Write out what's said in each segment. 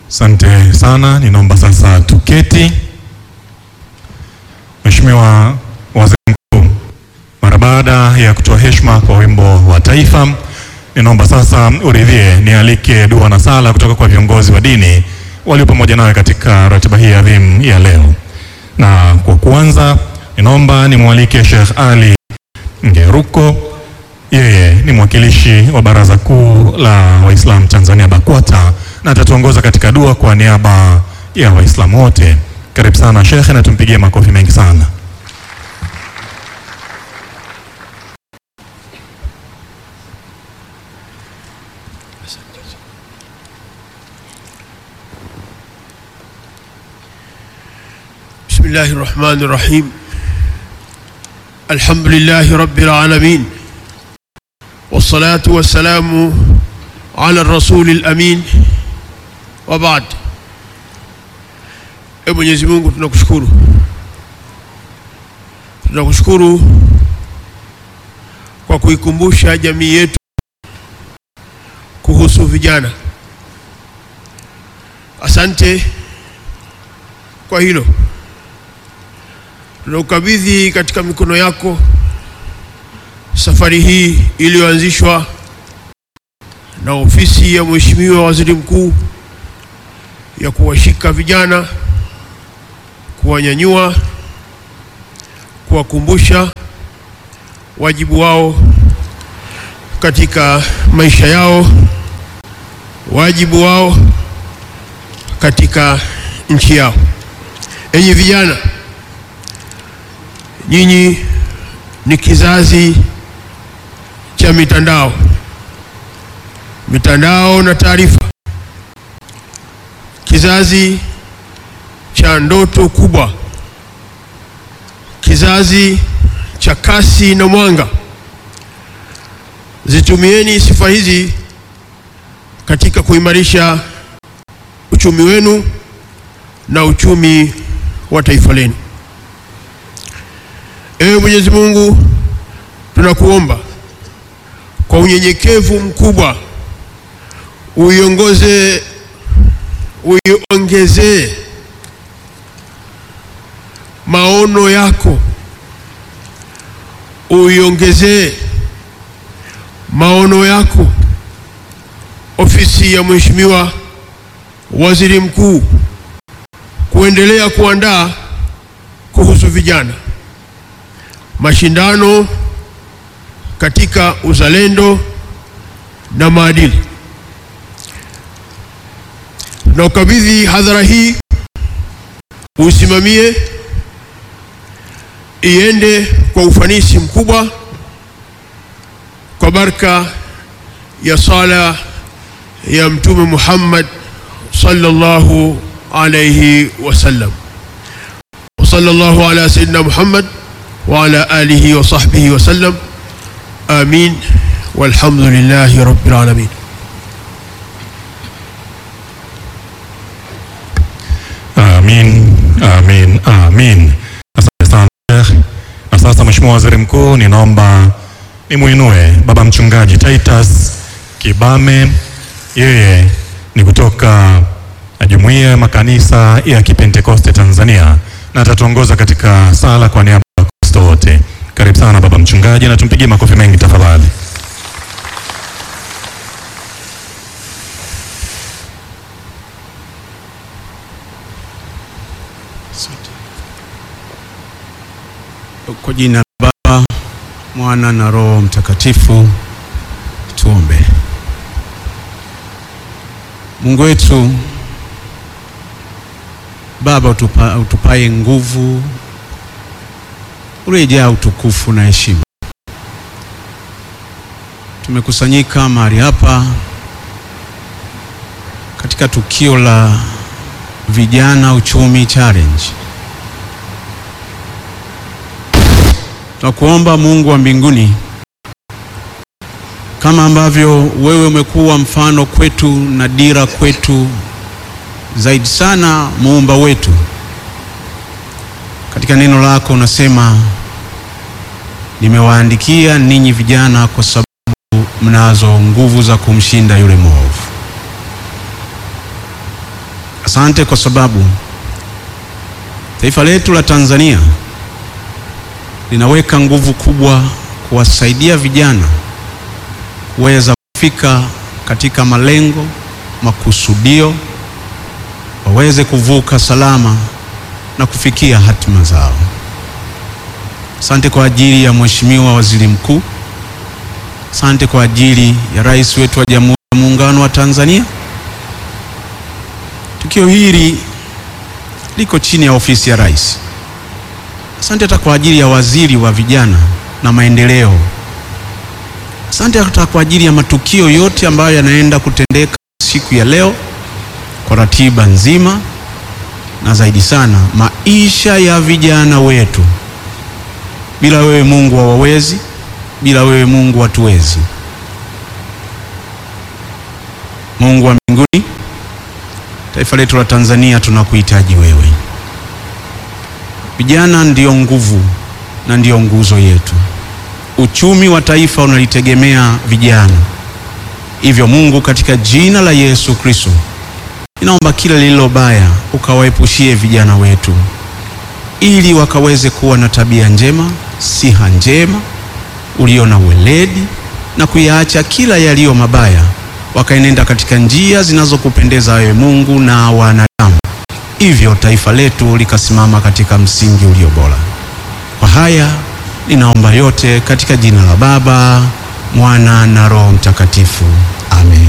Asante sana, ninaomba sasa tuketi. Mheshimiwa Waziri Mkuu, mara baada ya kutoa heshima kwa wimbo wa taifa, ninaomba sasa uridhie nialike dua na sala kutoka kwa viongozi wa dini walio pamoja nawe katika ratiba hii adhimu ya leo. Na kwa kuanza, ninaomba nimwalike Sheikh Ali Ngeruko, yeye ni mwakilishi wa Baraza Kuu la Waislamu Tanzania BAKWATA na atatuongoza katika dua kwa niaba ya Waislamu wote. Karibu sana Sheikh, na tumpigie makofi mengi sana. بسم الله الرحمن الرحيم الحمد لله رب العالمين والصلاة والسلام على الرسول الأمين وبعد Ee Mwenyezi Mungu tunakushukuru, tunakushukuru kwa kuikumbusha jamii yetu kuhusu vijana. Asante kwa hilo. Tunaukabidhi katika mikono yako safari hii iliyoanzishwa na ofisi ya Mheshimiwa Waziri Mkuu ya kuwashika vijana, kuwanyanyua, kuwakumbusha wajibu wao katika maisha yao, wajibu wao katika nchi yao. Enyi vijana, nyinyi ni kizazi cha mitandao, mitandao na taarifa, kizazi cha ndoto kubwa, kizazi cha kasi na mwanga. Zitumieni sifa hizi katika kuimarisha uchumi wenu na uchumi wa taifa lenu. Ewe Mwenyezi Mungu, tunakuomba kwa unyenyekevu mkubwa uiongoze, uiongezee maono yako, uiongezee maono yako ofisi ya Mheshimiwa Waziri Mkuu kuendelea kuandaa kuhusu vijana mashindano katika uzalendo na maadili. Na ukabidhi hadhara hii usimamie, iende kwa ufanisi mkubwa kwa baraka ya sala ya Mtume Muhammad sallallahu alayhi wasallam. Wa sallallahu ala sayyidina Muhammad wa ala alihi wa sahbihi wa sallam. Amin walhamdulillahi rabbil alamin. Amin, amin, amin. Asante sana Sheikh. Na sasa Mheshimiwa Waziri Mkuu, ninaomba nimuinue Baba Mchungaji Titus Kibame, yeye ni kutoka Jumuiya ya Makanisa ya Kipentekoste Tanzania na atatuongoza katika sala kwa niaba ya Wakristo wote. Karibu sana Baba Mchungaji, na tumpigie makofi mengi tafadhali. Kwa jina la Baba, Mwana na Roho Mtakatifu, tuombe. Mungu wetu Baba, utupa, utupaye nguvu, uliyejaa utukufu na heshima, tumekusanyika mahali hapa katika tukio la Vijana Uchumi Challenge. Tunakuomba Mungu wa mbinguni, kama ambavyo wewe umekuwa mfano kwetu na dira kwetu, zaidi sana muumba wetu. Katika neno lako unasema, nimewaandikia ninyi vijana kwa sababu mnazo nguvu za kumshinda yule mwovu. Asante kwa sababu taifa letu la Tanzania linaweka nguvu kubwa kuwasaidia vijana kuweza kufika katika malengo, makusudio, waweze kuvuka salama na kufikia hatima zao. Asante kwa ajili ya Mheshimiwa Waziri Mkuu. Asante kwa ajili ya Rais wetu wa Jamhuri ya Muungano wa Tanzania. Tukio hili liko chini ya ofisi ya Rais. Asante hata kwa ajili ya Waziri wa Vijana na Maendeleo. Asante hata kwa ajili ya matukio yote ambayo yanaenda kutendeka siku ya leo kwa ratiba nzima, na zaidi sana maisha ya vijana wetu. Bila wewe Mungu hawawezi, bila wewe Mungu hatuwezi. Mungu wa mbinguni, taifa letu la Tanzania tunakuhitaji wewe. Vijana ndiyo nguvu na ndiyo nguzo yetu. Uchumi wa taifa unalitegemea vijana. Hivyo Mungu, katika jina la Yesu Kristo, ninaomba kila lililo baya ukawaepushie vijana wetu, ili wakaweze kuwa na tabia njema, siha njema, ulio na weledi na kuyaacha kila yaliyo mabaya, wakaenenda katika njia zinazokupendeza wewe Mungu na wanadamu, hivyo taifa letu likasimama katika msingi ulio bora. Kwa haya ninaomba yote katika jina la Baba, Mwana na Roho Mtakatifu. Amen.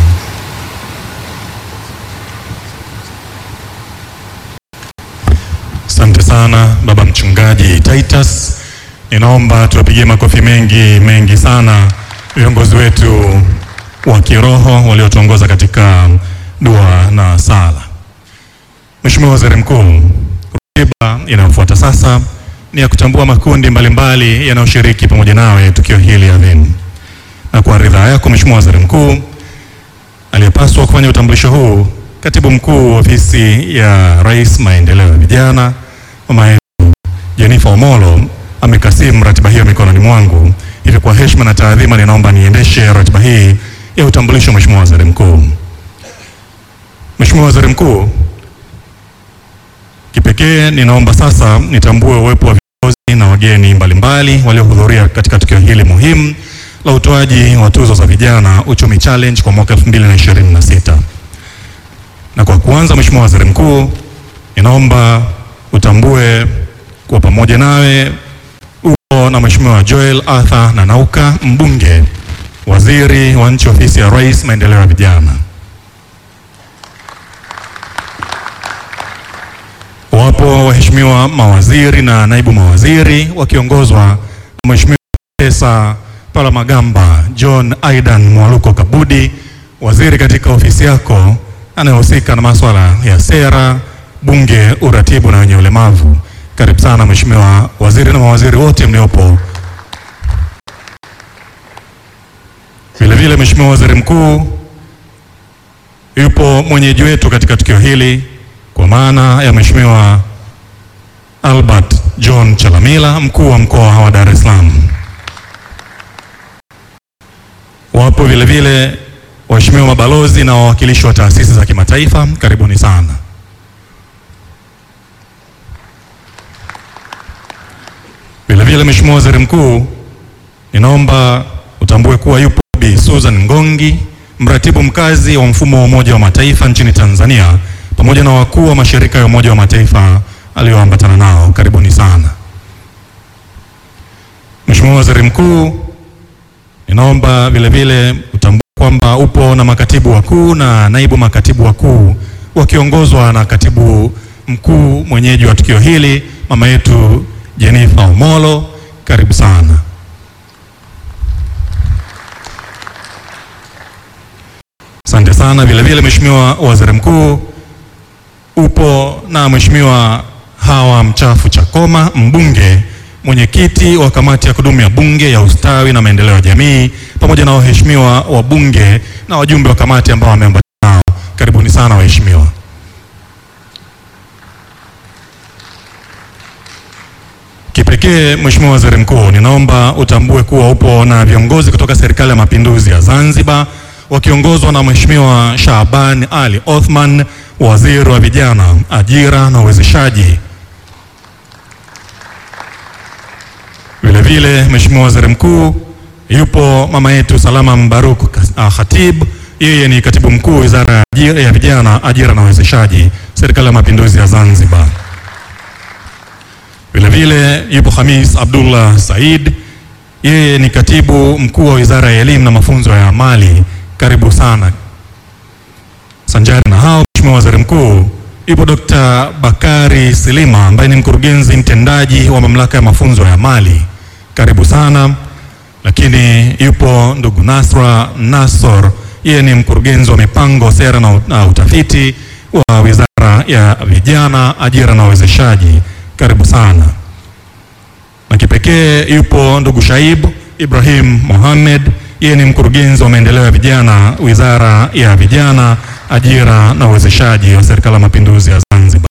Asante sana baba mchungaji Titus. Ninaomba tuwapigie makofi mengi mengi sana viongozi wetu wa kiroho waliotuongoza katika dua na sala. Mheshimiwa Waziri Mkuu, ratiba inayofuata sasa ni ya kutambua makundi mbalimbali yanayoshiriki pamoja nawe tukio hili adhimu, na kwa ridhaa yako Mheshimiwa Waziri Mkuu, aliyepaswa kufanya utambulisho huu Katibu Mkuu wa Ofisi ya Rais Maendeleo ya Vijana, mama yetu Jennifer Omolo amekasimu ratiba hiyo mikononi mwangu. Hivyo kwa heshima na taadhima, ninaomba niendeshe ratiba hii ya utambulisho. Mheshimiwa Waziri Mkuu. Mheshimiwa Waziri Mkuu, kipekee ninaomba sasa nitambue uwepo wa viongozi na wageni mbalimbali waliohudhuria katika tukio hili muhimu la utoaji wa tuzo za vijana Uchumi Challenge kwa mwaka 2026. Na kwa kuanza, Mheshimiwa Waziri Mkuu, ninaomba utambue kwa pamoja nawe upo na Mheshimiwa Joel Arthur Nanauka, mbunge, waziri wa nchi ofisi ya Rais Maendeleo ya Vijana. Wapo waheshimiwa mawaziri na naibu mawaziri wakiongozwa na Mheshimiwa Profesa Palamagamba John Aidan Mwaluko Kabudi, waziri katika ofisi yako anayehusika na masuala ya sera, bunge, uratibu na wenye ulemavu. Karibu sana Mheshimiwa waziri na mawaziri wote mliopo. Vile vile Mheshimiwa Waziri Mkuu, yupo mwenyeji wetu katika tukio hili kwa maana ya Mheshimiwa Albert John Chalamila, mkuu wa mkoa wa Dar es Salaam. Wapo vile vile waheshimiwa mabalozi na wawakilishi wa taasisi za kimataifa, karibuni sana. Vile vile Mheshimiwa Waziri Mkuu, ninaomba utambue kuwa yupo Bi Susan Ngongi, mratibu mkazi wa mfumo wa Umoja wa Mataifa nchini Tanzania, pamoja na wakuu wa mashirika ya Umoja wa Mataifa aliyoambatana nao, karibuni sana. Mheshimiwa Waziri Mkuu, ninaomba vile vile utambue kwamba upo na makatibu wakuu na naibu makatibu wakuu wakiongozwa na katibu mkuu mwenyeji wa tukio hili mama yetu Jennifer Omolo, karibu sana. Asante sana. Vile vile Mheshimiwa Waziri Mkuu, upo na Mheshimiwa Hawa Mchafu Chakoma, mbunge mwenyekiti wa kamati ya kudumu ya Bunge ya ustawi na maendeleo ya jamii, pamoja na waheshimiwa wabunge na wajumbe wa kamati ambao wameambatana nao, karibuni sana waheshimiwa. Kipekee Mheshimiwa Waziri Mkuu, ninaomba utambue kuwa upo na viongozi kutoka Serikali ya Mapinduzi ya Zanzibar wakiongozwa na Mheshimiwa Shaaban Ali Othman, waziri wa vijana, ajira na uwezeshaji. Vile vile Mheshimiwa Waziri Mkuu, yupo mama yetu Salama Mbaruk uh, Khatib, yeye ni katibu mkuu Wizara ya Ajira ya Vijana, Ajira na Uwezeshaji, Serikali ya Mapinduzi ya Zanzibar. Vile vile yupo Hamis Abdullah Said, yeye ni katibu mkuu wa Wizara ya Elimu na Mafunzo ya Amali. Karibu sana. Sanjari na hao, Mheshimiwa Waziri Mkuu, yupo Dr. Bakari Silima ambaye ni mkurugenzi mtendaji wa Mamlaka ya Mafunzo ya Amali. Karibu sana. Lakini yupo ndugu Nasra Nasor, yeye ni mkurugenzi wa mipango, sera na, na utafiti wa Wizara ya Vijana, Ajira na Uwezeshaji. Karibu sana. Na kipekee yupo ndugu Shaib Ibrahim Mohamed, yeye ni mkurugenzi wa maendeleo ya vijana, Wizara ya Vijana, Ajira na Uwezeshaji wa Serikali ya Mapinduzi ya Zanzibar.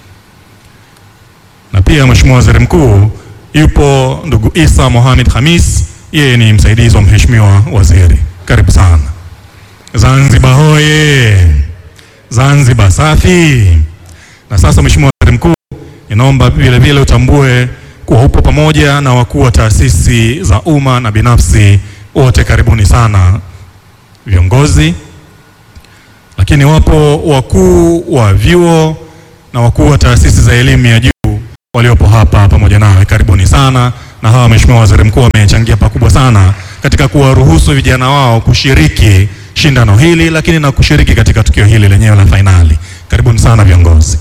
Na pia Mheshimiwa Waziri Mkuu, yupo ndugu Isa Mohamed Hamis, yeye ni msaidizi wa Mheshimiwa Waziri. Karibu sana. Zanzibar hoye! Zanzibar safi! Na sasa Mheshimiwa Waziri Mkuu, inaomba vile vile utambue kuwa upo pamoja na wakuu wa taasisi za umma na binafsi wote, karibuni sana viongozi, lakini wapo wakuu wa vyuo na wakuu wa taasisi za elimu ya juu waliopo hapa pamoja nawe, karibuni sana. Na hawa Mheshimiwa Waziri Mkuu wamechangia pakubwa sana katika kuwaruhusu vijana wao kushiriki shindano hili, lakini na kushiriki katika tukio hili lenyewe la fainali. Karibuni sana viongozi.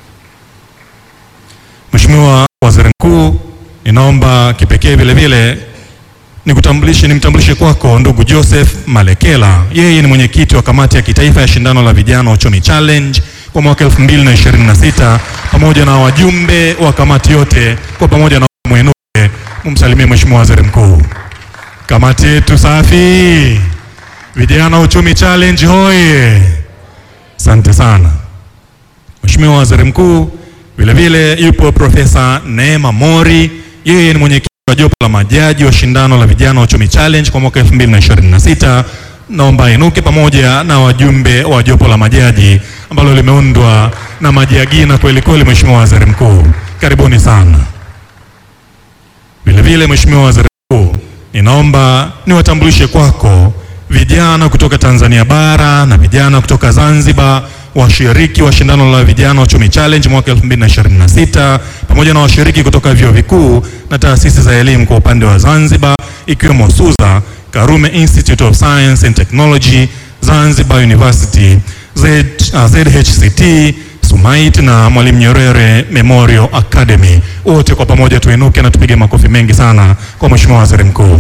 Mheshimiwa Waziri Mkuu, ninaomba kipekee vile vile nikutambulishe nimtambulishe kwako ndugu Joseph Malekela. Yeye ni mwenyekiti wa kamati ya kitaifa ya shindano la vijana uchumi challenge kwa mwaka 2026 pamoja na wajumbe wa kamati yote kwa pamoja na mwenuke, mumsalimie Mheshimiwa Waziri Mkuu. Kamati yetu safi, vijana uchumi challenge hoye! Asante sana Mheshimiwa Waziri Mkuu. Vile vile yupo Profesa Neema Mori, yeye ni mwenyekiti wa jopo la majaji wa shindano la vijana uchumi challenge kwa mwaka 2026. Naomba inuke pamoja na wajumbe wa jopo la majaji ambalo limeundwa na majiagina kweli kweli. Mheshimiwa Waziri Mkuu, karibuni sana. Vile vile Mheshimiwa Waziri Mkuu, ninaomba niwatambulishe kwako vijana kutoka Tanzania bara na vijana kutoka Zanzibar washiriki wa shindano la vijana uchumi challenge mwaka 2026 pamoja na washiriki kutoka vyuo vikuu na taasisi za elimu kwa upande wa Zanzibar ikiwemo SUZA, Karume Institute of Science and Technology, Zanzibar University, Z, uh, ZHCT, SUMAIT na Mwalimu Nyerere Memorial Academy. Wote kwa pamoja tuinuke na tupige makofi mengi sana kwa Mheshimiwa Waziri Mkuu.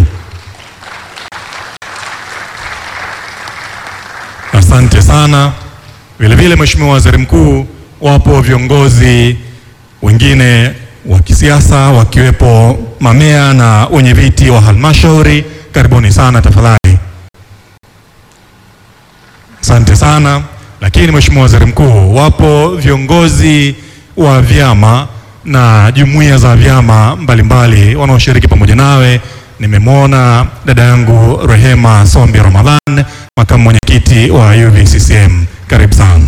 Asante sana. Vile vile Mheshimiwa Waziri Mkuu, wapo viongozi wengine wa kisiasa wakiwepo mamea na wenye viti wa halmashauri. Karibuni sana tafadhali. Asante sana. Lakini Mheshimiwa Waziri Mkuu, wapo viongozi wa vyama na jumuiya za vyama mbalimbali wanaoshiriki pamoja nawe. Nimemwona dada yangu Rehema Sombi Ramadhan, makamu mwenyekiti wa UVCCM. Karibu sana.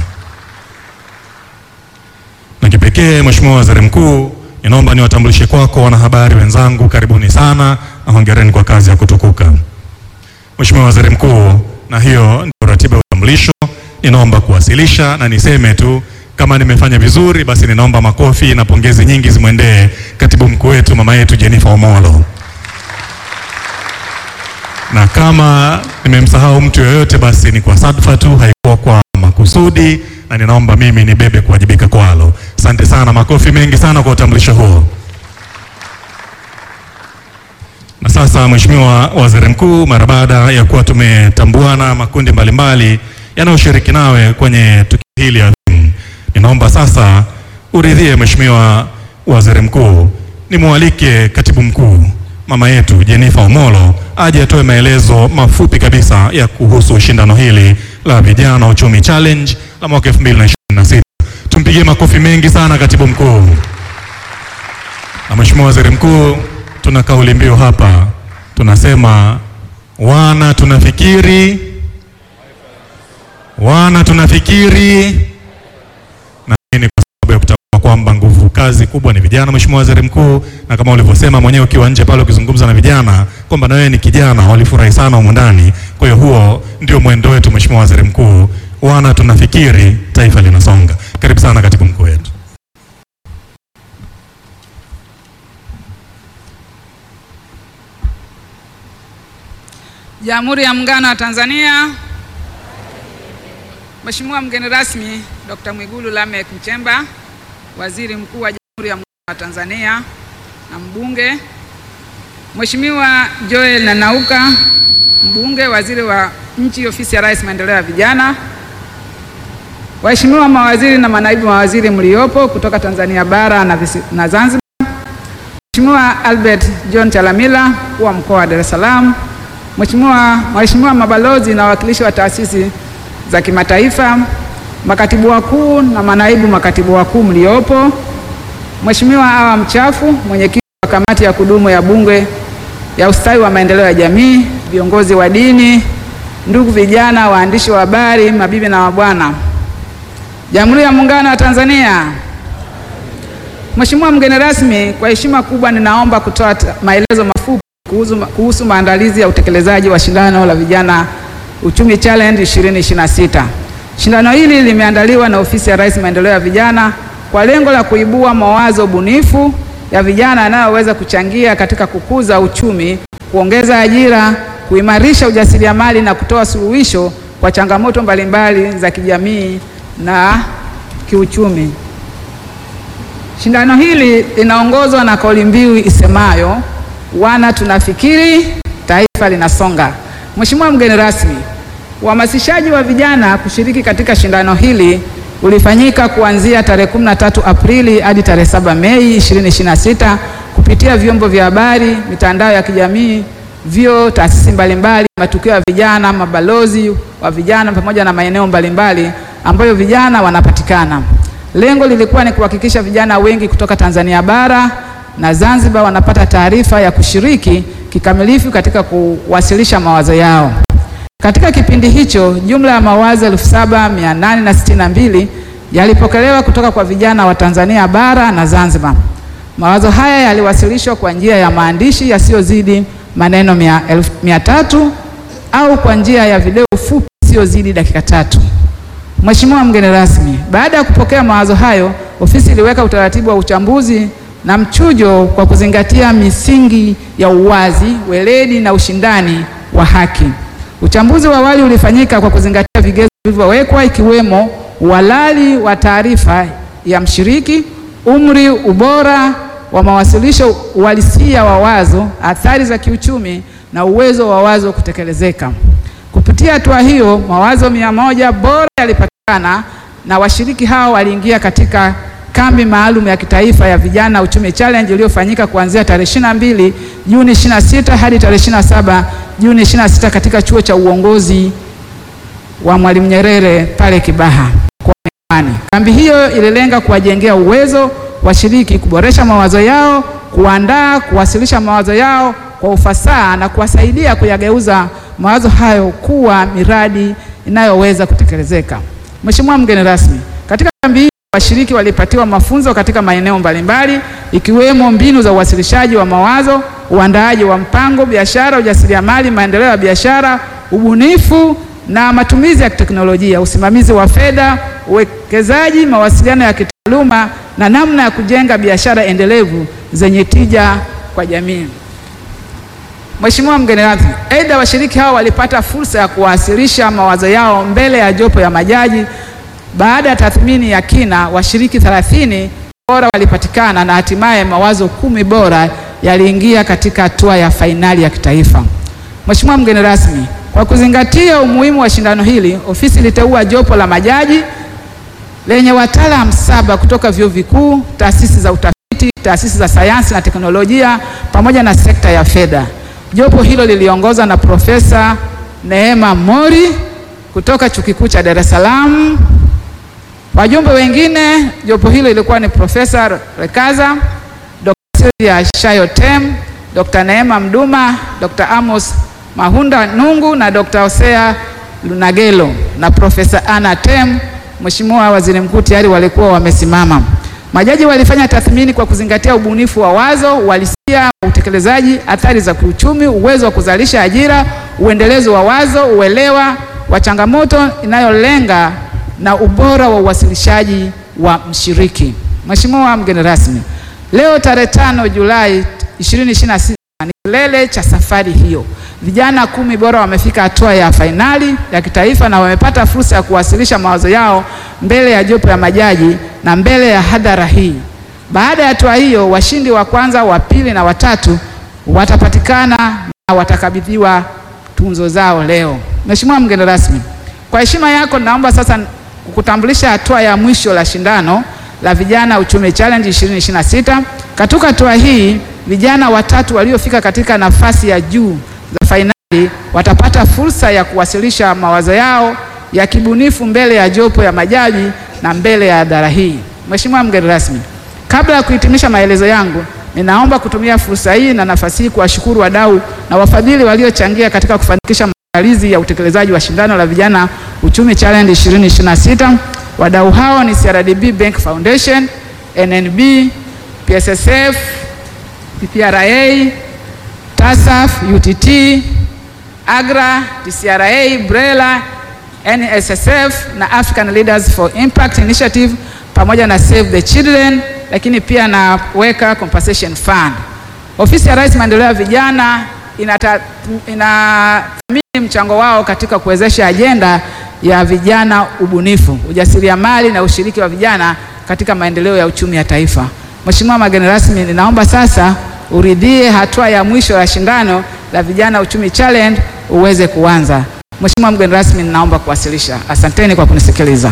Na kipekee Mheshimiwa Waziri Mkuu, ninaomba niwatambulishe kwako wanahabari wenzangu, karibuni sana na hongereni kwa kazi ya kutukuka. Mheshimiwa Waziri Mkuu, na hiyo ndio ratiba ya utambulisho. Ninaomba kuwasilisha na niseme tu kama nimefanya vizuri, basi ninaomba makofi na pongezi nyingi zimwendee katibu mkuu wetu mama yetu Jennifer Omolo, na kama nimemsahau mtu yoyote, basi ni kwa sadfa tu, haikuwa kwa makusudi, na ninaomba mimi nibebe kuwajibika kwalo. Asante sana, makofi mengi sana kwa utambulisho huo. Na sasa Mheshimiwa Waziri Mkuu, mara baada ya kuwa tumetambuana makundi mbalimbali yanayoshiriki nawe kwenye tukio hili adhimu, ninaomba sasa uridhie Mheshimiwa Waziri Mkuu, nimwalike Katibu Mkuu mama yetu Jennifer Omolo aje atoe maelezo mafupi kabisa ya kuhusu shindano hili la vijana uchumi challenge la mwaka 2026. Tumpigie makofi mengi sana Katibu Mkuu. Na Mheshimiwa Waziri Mkuu, tuna kauli mbiu hapa, tunasema wana tunafikiri, wana tunafikiri, ni kwa sababu ya kutambua kwamba nguvu kazi kubwa ni vijana, Mheshimiwa Waziri Mkuu, na kama ulivyosema mwenyewe ukiwa nje pale ukizungumza na vijana kwamba na wewe ni kijana, walifurahi sana humu ndani. Kwa hiyo huo ndio mwendo wetu, Mheshimiwa Waziri Mkuu, wana tunafikiri taifa linasonga. Karibu sana katibu mkuu wetu. Jamhuri ya Muungano wa Tanzania. Mheshimiwa mgeni rasmi Dr. Mwigulu Lameck Nchemba, Waziri Mkuu wa Jamhuri ya Muungano wa Tanzania na mbunge. Mheshimiwa Joel Nanauka, mbunge, waziri wa nchi, ofisi ya Rais, maendeleo ya vijana. Waheshimiwa mawaziri na manaibu mawaziri mliopo kutoka Tanzania bara na, visi, na Zanzibar. Mheshimiwa Albert John Chalamila, mkuu wa mkoa wa Dar es Salaam. Mheshimiwa waheshimiwa mabalozi na wawakilishi wa taasisi za kimataifa, makatibu wakuu na manaibu makatibu wakuu mliopo, Mheshimiwa Awa Mchafu, mwenyekiti wa kamati ya kudumu ya Bunge ya ustawi wa maendeleo ya jamii, viongozi wa dini, ndugu vijana, waandishi wa habari, mabibi na mabwana, Jamhuri ya Muungano wa Tanzania. Mheshimiwa mgeni rasmi, kwa heshima kubwa ninaomba kutoa maelezo mafupi kuhusu, kuhusu maandalizi ya utekelezaji wa shindano la vijana Uchumi Challenge 2026. Shindano hili limeandaliwa na Ofisi ya Rais Maendeleo ya Vijana kwa lengo la kuibua mawazo bunifu ya vijana yanayoweza kuchangia katika kukuza uchumi, kuongeza ajira, kuimarisha ujasiriamali na kutoa suluhisho kwa changamoto mbalimbali za kijamii na kiuchumi. Shindano hili linaongozwa na kauli mbiu isemayo wana tunafikiri taifa linasonga. Mheshimiwa mgeni rasmi, uhamasishaji wa vijana kushiriki katika shindano hili ulifanyika kuanzia tarehe 13 Aprili hadi tarehe 7 Mei 2026 kupitia vyombo vya habari, mitandao ya kijamii, vyuo, taasisi mbalimbali, matukio ya vijana, mabalozi wa vijana pamoja na maeneo mbalimbali ambayo vijana wanapatikana. Lengo lilikuwa ni kuhakikisha vijana wengi kutoka Tanzania bara na Zanzibar wanapata taarifa ya kushiriki kikamilifu katika kuwasilisha mawazo yao. Katika kipindi hicho, jumla ya mawazo 7862 yalipokelewa kutoka kwa vijana wa Tanzania bara na Zanzibar. Mawazo haya yaliwasilishwa kwa njia ya maandishi yasiyozidi maneno mia, elfu, mia tatu au kwa njia ya video fupi isiyozidi dakika tatu. Mheshimiwa mgeni rasmi, baada ya kupokea mawazo hayo, ofisi iliweka utaratibu wa uchambuzi na mchujo kwa kuzingatia misingi ya uwazi, weledi na ushindani wa haki. Uchambuzi wa awali ulifanyika kwa kuzingatia vigezo vilivyowekwa ikiwemo uhalali wa taarifa ya mshiriki, umri, ubora wa mawasilisho, uhalisia wa wazo, athari za kiuchumi na uwezo wa wazo kutekelezeka. Kupitia hatua hiyo, mawazo mia moja bora yalipatikana na washiriki hao waliingia katika kambi maalum ya kitaifa ya vijana Uchumi Challenge iliyofanyika kuanzia tarehe 22 Juni 26 hadi tarehe 27 Juni 26 katika chuo cha uongozi wa Mwalimu Nyerere pale Kibaha mkoani. Kambi hiyo ililenga kuwajengea uwezo washiriki, kuboresha mawazo yao, kuandaa, kuwasilisha mawazo yao kwa ufasaha na kuwasaidia kuyageuza mawazo hayo kuwa miradi inayoweza kutekelezeka. Mheshimiwa mgeni rasmi, katika kambi hii washiriki walipatiwa mafunzo katika maeneo mbalimbali ikiwemo mbinu za uwasilishaji wa mawazo, uandaaji wa mpango biashara, ujasiriamali, maendeleo ya biashara, ubunifu na matumizi ya teknolojia, usimamizi wa fedha, uwekezaji, mawasiliano ya kitaaluma na namna ya kujenga biashara endelevu zenye tija kwa jamii. Mheshimiwa mgeni rasmi, aidha washiriki hao walipata fursa ya kuwasilisha mawazo yao mbele ya jopo ya majaji. Baada ya tathmini ya kina, washiriki 30 bora walipatikana na hatimaye mawazo kumi bora yaliingia katika hatua ya fainali ya kitaifa. Mheshimiwa mgeni rasmi, kwa kuzingatia umuhimu wa shindano hili, ofisi iliteua jopo la majaji lenye wataalamu saba kutoka vyuo vikuu, taasisi za utafiti, taasisi za sayansi na teknolojia pamoja na sekta ya fedha. Jopo hilo liliongozwa na Profesa Neema Mori kutoka Chuo Kikuu cha Dar es Salaam. Wajumbe wengine jopo hilo ilikuwa ni Profesa Rekaza, Dr. Sylvia Shayotem, Dr. Neema Mduma, Dr. Amos Mahunda Nungu na Dr. Hosea Lunagelo na Profesa Anna Tem Mheshimiwa Waziri Mkuu, tayari walikuwa wamesimama. Majaji walifanya tathmini kwa kuzingatia ubunifu wa wazo, uhalisia wa utekelezaji, athari za kiuchumi, uwezo wa kuzalisha ajira, uendelezo wa wazo, uelewa wa changamoto inayolenga na ubora wa uwasilishaji wa mshiriki. Mheshimiwa mgeni rasmi, leo tarehe tano Julai 2026 ni kilele cha safari hiyo. Vijana kumi bora wamefika hatua ya fainali ya kitaifa na wamepata fursa ya kuwasilisha mawazo yao mbele ya jopo ya majaji na mbele ya hadhara hii. Baada ya hatua hiyo, washindi wa kwanza, wa pili na watatu watapatikana na watakabidhiwa tunzo zao leo. Mheshimiwa mgeni rasmi, kwa heshima yako naomba sasa kukutambulisha hatua ya mwisho la shindano la vijana uchumi challenge 2026. Katika hatua hii vijana watatu waliofika katika nafasi ya juu za fainali watapata fursa ya kuwasilisha mawazo yao ya kibunifu mbele ya jopo ya majaji na mbele ya hadhara hii. Mheshimiwa mgeni rasmi, kabla ya kuhitimisha maelezo yangu, ninaomba kutumia fursa hii na nafasi hii kuwashukuru wadau na wafadhili waliochangia katika kufanikisha maandalizi ya utekelezaji wa shindano la vijana uchumi challenge 2026. Wadau hao ni CRDB Bank Foundation, NNB, PSSF, PPRA, TASAF, UTT, AGRA, TCRA, BRELA, NSSF na African Leaders for Impact Initiative pamoja na Save the Children, lakini pia na Weka Compensation Fund. Ofisi ya Rais Maendeleo ya Vijana inathamini mchango wao katika kuwezesha ajenda ya vijana, ubunifu, ujasiriamali na ushiriki wa vijana katika maendeleo ya uchumi ya taifa. Mheshimiwa mgeni rasmi, ninaomba sasa uridhie hatua ya mwisho ya shindano la vijana uchumi challenge uweze kuanza. Mheshimiwa mgeni rasmi, ninaomba kuwasilisha. Asanteni kwa kunisikiliza.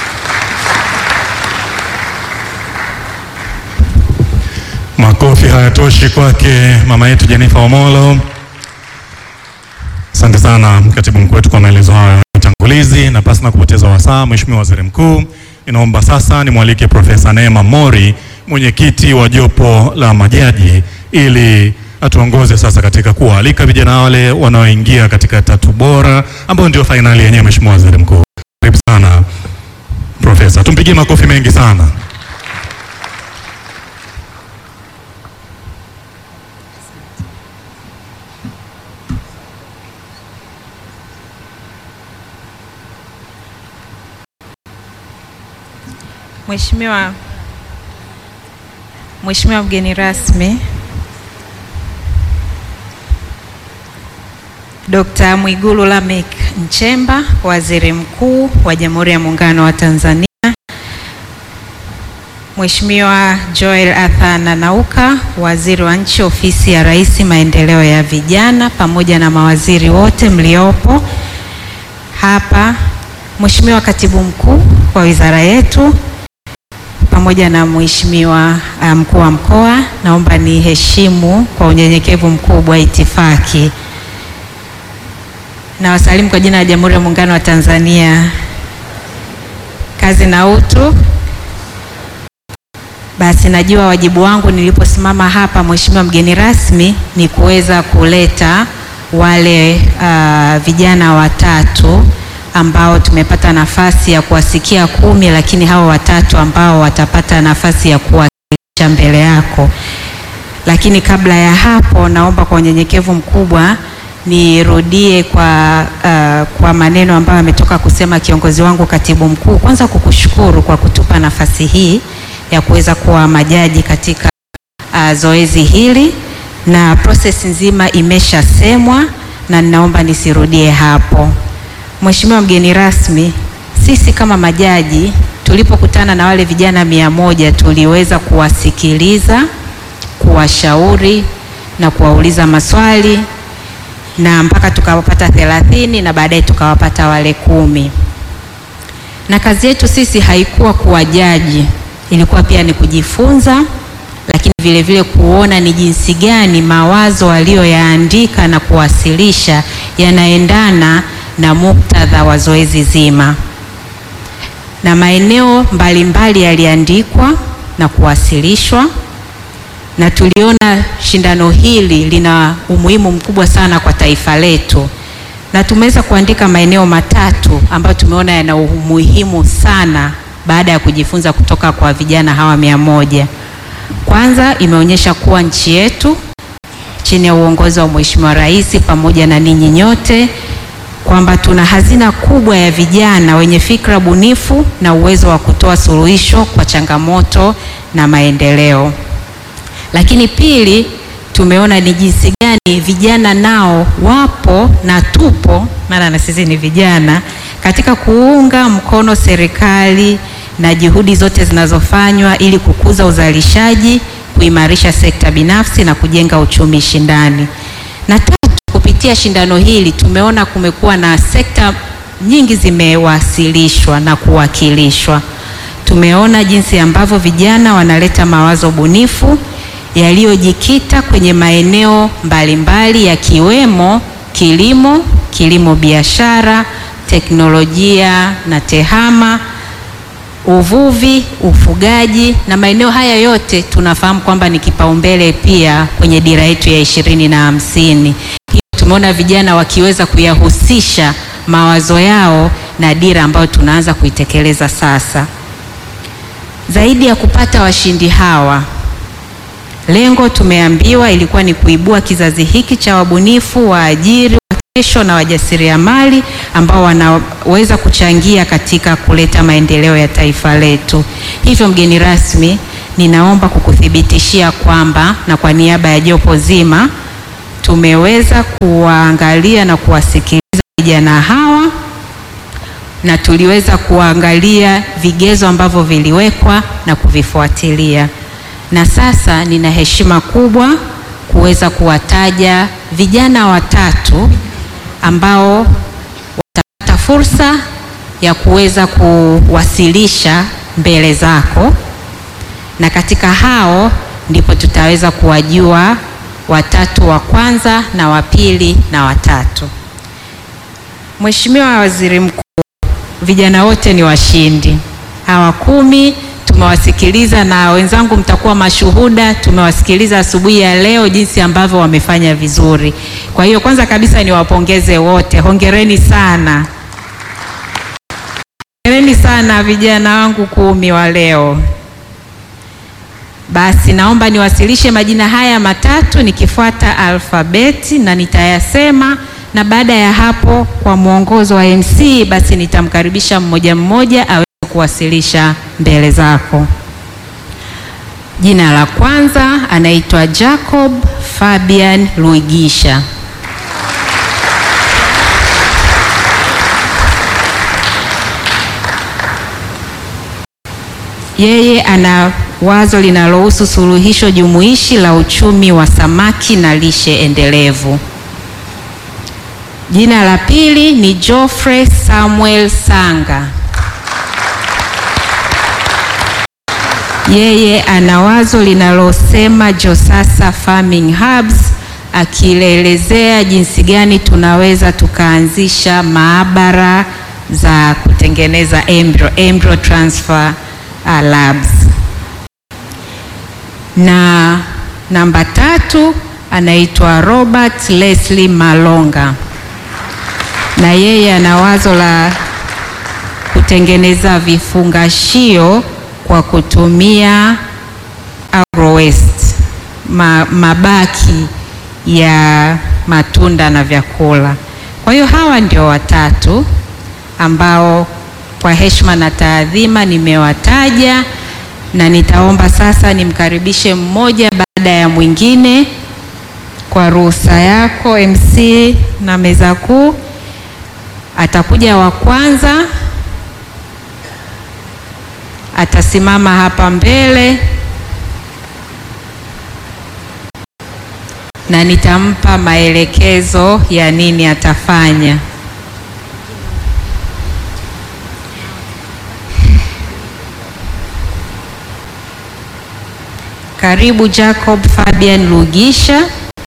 Makofi hayatoshi kwake mama yetu Jennifer Omolo. Asante sana katibu mkuu wetu kwa maelezo hayo ya utangulizi, na pasi na kupoteza wasaa, Mheshimiwa Waziri Mkuu, inaomba sasa nimwalike Profesa Neema Mori, mwenyekiti wa jopo la majaji, ili atuongoze sasa katika kuwaalika vijana wale wanaoingia katika tatu bora ambao ndio fainali yenyewe. Mheshimiwa Waziri Mkuu, karibu sana Profesa, tumpigie makofi mengi sana. Mheshimiwa Mheshimiwa mgeni rasmi Dr. Mwigulu Lameck Nchemba, Waziri Mkuu wa Jamhuri ya Muungano wa Tanzania, Mheshimiwa Joel Athan Nanauka, Waziri wa Nchi, Ofisi ya Rais, Maendeleo ya Vijana, pamoja na mawaziri wote mliopo hapa, Mheshimiwa Katibu Mkuu wa wizara yetu pamoja na Mheshimiwa mkuu wa mkoa, naomba niheshimu kwa unyenyekevu mkubwa itifaki na wasalimu kwa jina la Jamhuri ya Muungano wa Tanzania. Kazi na utu. Basi najua wajibu wangu niliposimama hapa, Mheshimiwa mgeni rasmi, ni kuweza kuleta wale uh, vijana watatu ambao tumepata nafasi ya kuwasikia kumi, lakini hawa watatu ambao watapata nafasi ya kuwasilisha mbele yako. Lakini kabla ya hapo, naomba kwa unyenyekevu mkubwa nirudie kwa, uh, kwa maneno ambayo ametoka kusema kiongozi wangu katibu mkuu. Kwanza kukushukuru kwa kutupa nafasi hii ya kuweza kuwa majaji katika uh, zoezi hili, na process nzima imeshasemwa na ninaomba nisirudie hapo. Mheshimiwa mgeni rasmi, sisi kama majaji tulipokutana na wale vijana mia moja tuliweza kuwasikiliza, kuwashauri na kuwauliza maswali na mpaka tukawapata thelathini na baadaye tukawapata wale kumi. Na kazi yetu sisi haikuwa kuwajaji, ilikuwa pia ni kujifunza, lakini vile vile kuona ni jinsi gani mawazo waliyoyaandika na kuwasilisha yanaendana na muktadha wa zoezi zima, na maeneo mbalimbali yaliandikwa na kuwasilishwa, na tuliona shindano hili lina umuhimu mkubwa sana kwa taifa letu, na tumeweza kuandika maeneo matatu ambayo tumeona yana umuhimu sana baada ya kujifunza kutoka kwa vijana hawa mia moja. Kwanza imeonyesha kuwa nchi yetu chini ya uongozi wa Mheshimiwa Rais pamoja na ninyi nyote kwamba tuna hazina kubwa ya vijana wenye fikra bunifu na uwezo wa kutoa suluhisho kwa changamoto na maendeleo. Lakini pili, tumeona ni jinsi gani vijana nao wapo na tupo, maana na sisi ni vijana, katika kuunga mkono serikali na juhudi zote zinazofanywa ili kukuza uzalishaji, kuimarisha sekta binafsi na kujenga uchumi shindani. Na tatu, kupitia shindano hili tumeona kumekuwa na sekta nyingi zimewasilishwa na kuwakilishwa. Tumeona jinsi ambavyo vijana wanaleta mawazo bunifu yaliyojikita kwenye maeneo mbalimbali yakiwemo kilimo, kilimo biashara, teknolojia na tehama, uvuvi, ufugaji na maeneo haya yote tunafahamu kwamba ni kipaumbele pia kwenye dira yetu ya ishirini na hamsini. Hiyo tumeona vijana wakiweza kuyahusisha mawazo yao na dira ambayo tunaanza kuitekeleza sasa. Zaidi ya kupata washindi hawa Lengo tumeambiwa ilikuwa ni kuibua kizazi hiki cha wabunifu, waajiri wa kesho na wajasiriamali ambao wanaweza kuchangia katika kuleta maendeleo ya taifa letu. Hivyo, mgeni rasmi, ninaomba kukuthibitishia kwamba na kwa niaba ya jopo zima tumeweza kuwaangalia na kuwasikiliza vijana hawa na tuliweza kuangalia vigezo ambavyo viliwekwa na kuvifuatilia na sasa nina heshima kubwa kuweza kuwataja vijana watatu ambao watapata fursa ya kuweza kuwasilisha mbele zako, na katika hao ndipo tutaweza kuwajua watatu wa kwanza na wa pili na watatu. Mheshimiwa Waziri Mkuu, vijana wote ni washindi. Hawa kumi tumewasikiliza na wenzangu mtakuwa mashuhuda. Tumewasikiliza asubuhi ya leo jinsi ambavyo wamefanya vizuri. Kwa hiyo kwanza kabisa niwapongeze wote, hongereni sana, hongereni sana vijana wangu kumi wa leo. Basi naomba niwasilishe majina haya matatu nikifuata alfabeti na nitayasema, na baada ya hapo kwa mwongozo wa MC basi nitamkaribisha mmoja mmoja awe kuwasilisha mbele zako. Jina la kwanza anaitwa Jacob Fabian Luigisha. Yeye ana wazo linalohusu suluhisho jumuishi la uchumi wa samaki na lishe endelevu. Jina la pili ni Geoffrey Samuel Sanga. Yeye ana wazo linalosema Josasa Farming Hubs, akielezea jinsi gani tunaweza tukaanzisha maabara za kutengeneza embryo, embryo transfer uh, labs. Na namba tatu anaitwa Robert Leslie Malonga, na yeye ana wazo la kutengeneza vifungashio kwa kutumia agro waste, ma, mabaki ya matunda na vyakula. Kwa hiyo hawa ndio watatu ambao kwa heshima na taadhima nimewataja, na nitaomba sasa nimkaribishe mmoja baada ya mwingine kwa ruhusa yako MC na meza kuu. Atakuja wa kwanza atasimama hapa mbele na nitampa maelekezo ya nini atafanya. Karibu Jacob Fabian Lugisha.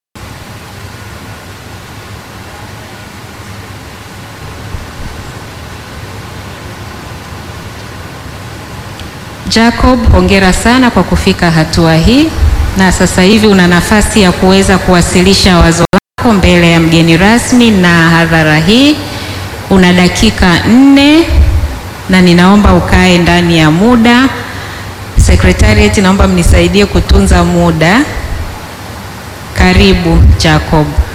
Jacob, hongera sana kwa kufika hatua hii, na sasa hivi una nafasi ya kuweza kuwasilisha wazo lako wako mbele ya mgeni rasmi na hadhara hii. Una dakika nne na ninaomba ukae ndani ya muda. Secretariat, naomba mnisaidie kutunza muda. Karibu Jacob.